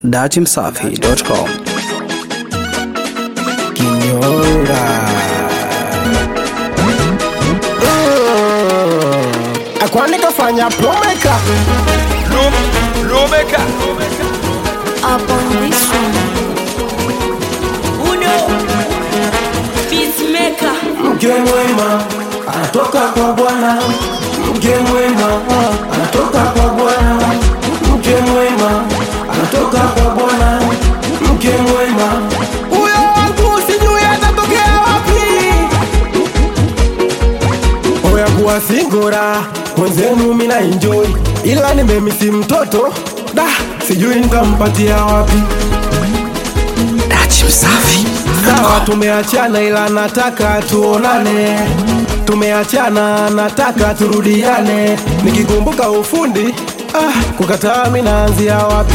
datimsafi.com. Kinyonga. Mm. Kwani kafanya plomeka Lumeka. up on this one. Uno Peacemaker mke mwema anatoka kwa Bwana, mke mwema anatoka kwa Bwana, mke mwema anatoka kwa Bwana, mke mwema huyo wangu sijui atatokea wapi. Oya kuwa singora mwenzenu mina enjoy, ila nimemisi mtoto da, sijui nitampatia wapi. Sawa, tumeachana ila nataka tuonane. Tumeachana nataka turudiane. Nikikumbuka ufundi ah, kukataa mi naanzia wapi?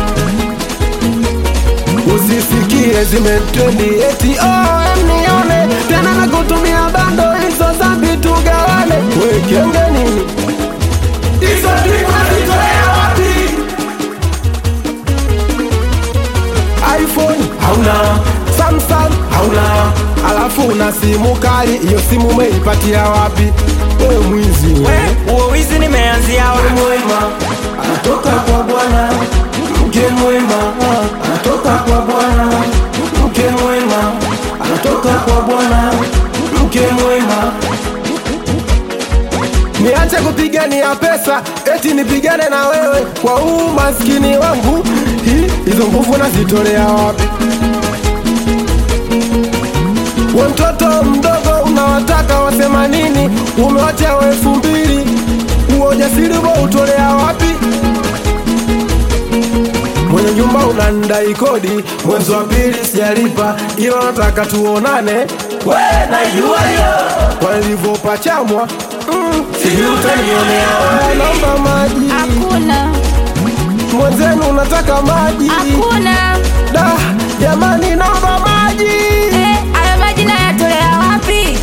Usisikie zimetrendi eti oh, nione tena na kutumia bando hizo zambi tugawane. We kenge nini? Hizo ndivyo zitolea wapi? iPhone hauna, Samsung hauna, alafu una simu kali. Hiyo simu umeipatia wapi? Wewe mwizi wewe. Huo wizi nimeanzia Mke wapi? mwema anatoka kwa Bwana, mke mwema anatoka kwa Bwana, mke mwema anatoka kwa Bwana, mke mwema Niache kupigania pesa eti nipigane na wewe kwa huu maskini wangu. Hi, Hizo nguvu nazitolea wapi? We mtoto mdogo unawataka wasema nini? Umewacha wa elfu mbili, huo ujasiri huo utolea wapi? Mwenye nyumba unandai kodi, mwezi wa pili sijalipa, ila nataka tuonane. We najua hiyo walivyopachamwa, mm, sijui utanionea wapi. Naomba maji, Hakuna, mwenzenu unataka maji. hakuna. Da, jamani, naomba maji. Eh, haya maji nayatolea wapi?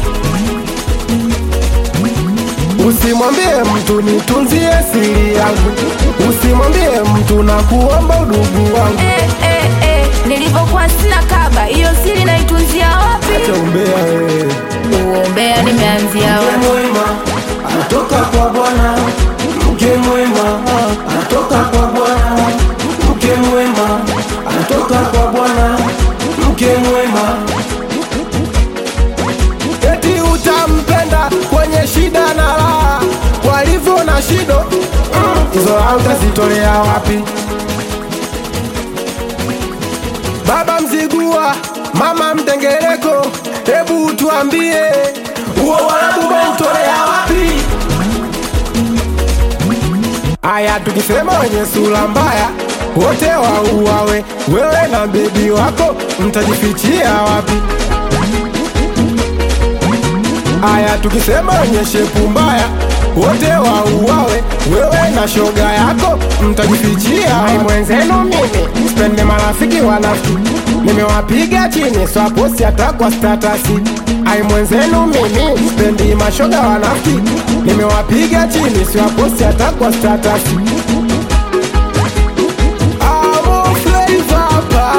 Usimwambie mtu nitunzie siri yangu, usimwambie mtu na kuomba udugu wangu. Eh, eh, eh, nilivyokuwa sina kaba, hiyo siri naitunzia wapi? Acha umbea wewe. Uombea nimeanzia Mke wapi? mwema anatoka kwa Bwana, mke mwema anatoka kwa Bwana, mke mwema anatoka kwa Bwana, mke mwema. Eti utampenda kwenye shida na raha, walivyo na shido mm, hizo raha utazitolea wapi? Baba Mzigua, mama Mtengereko, hebu tuambie huo warabu umeutolea wapi? Aya, tukisema wenye sura mbaya wote wauawe, wewe na bebi wako mtajifichia wapi? Aya, tukisema wenye shepu mbaya wote wauawe, wewe na shoga yako mtajifichia. Ai mwenzenu mimi sipende marafiki wanafiki, nimewapiga chini swaposi hata kwa statasi. Ai mwenzenu mimi sipendi mashoga wanafiki, nimewapiga chini swaposi hata kwa statasi. Amo Flava hapa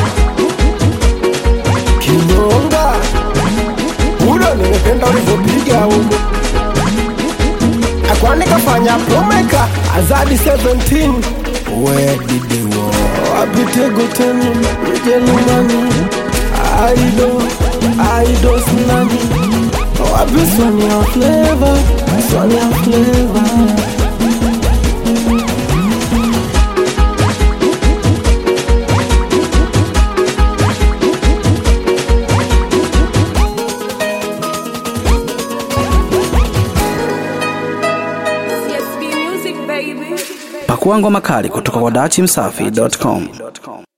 Kinyonga Udo nimependa ulivyopiga huko Akwani kafanya promeka Azadi 17 Where did they go? Apitego tenu Mjerumani Aido Aido sinani Wapi Sonia Flavor Sonia Flavor CSB Music baby. Pakua ngoma kali kutoka kwa datimsafi.com.